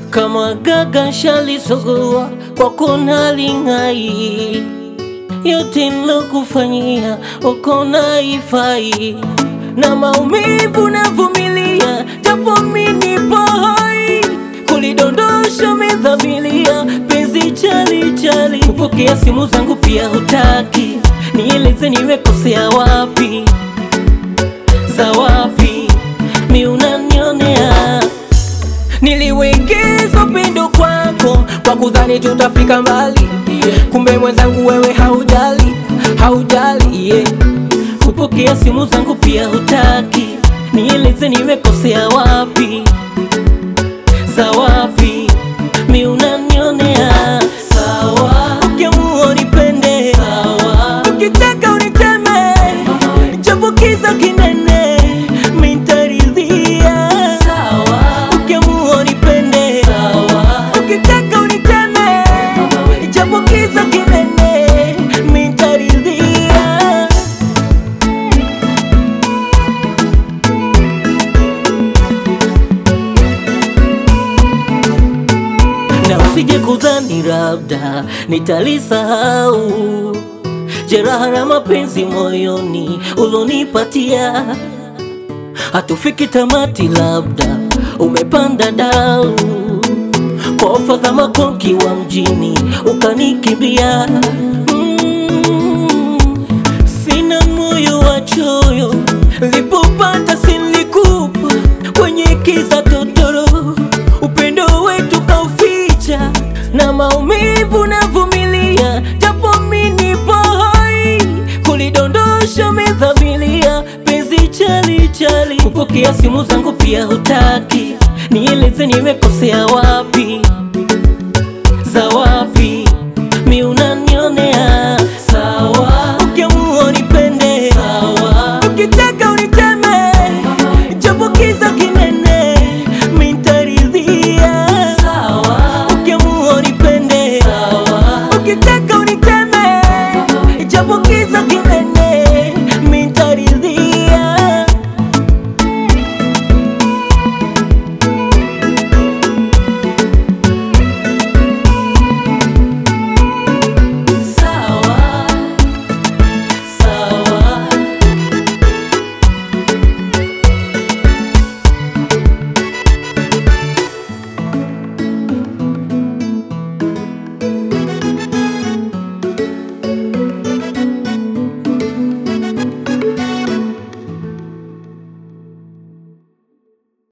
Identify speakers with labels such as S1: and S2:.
S1: kama gaga shalisogua kwako nalingai, yote nilokufanyia uko naifai, na maumivu navumilia, japo mimi nipo hai, kulidondosha umedhamilia, penzi chali chali, kupokea simu zangu pia hutaki, nieleze nimekosea wapi, za wapi mi unanionea Niliwekeza upendo kwako kwa kudhani tutafika mbali, kumbe mwenzangu wewe haujali, haujali yeah. Kupokea simu zangu pia hutaki, nieleze nimekosea wapi, za wapi mi unanionea sawa. Ukiamua unipende sawa, ukitaka uniteme japo kiza kinene mi nitaridhia sawa. Ukiamua unipende sawa, ukitaka uniteme japo kiza kinene mi nitaridhia na usije kudhani labda nitalisahau jeraha la mapenzi moyoni ulonipatia, hatufiki tamati, labda umepanda dau kwa ofa za makonki wa mjini ukanikimbia. Mm, sina moyo wa choyo, lipopata silikupa kwenye kiza totoro, upendo wetu kauficha na maumivu navumilia, japo mimi nipo hai, kulidondosha umedhamilia, penzi chali chali, kupokea simu zangu pia hutaki, nieleze nimekosea wapi, za wapi mi unanionea sawa. Ukiamua unipende sawa, ukitaka uniteme japo kiza kinene mi nitaridhia sawa. Ukiamua unipende sawa, ukitaka uniteme japo kiza kinene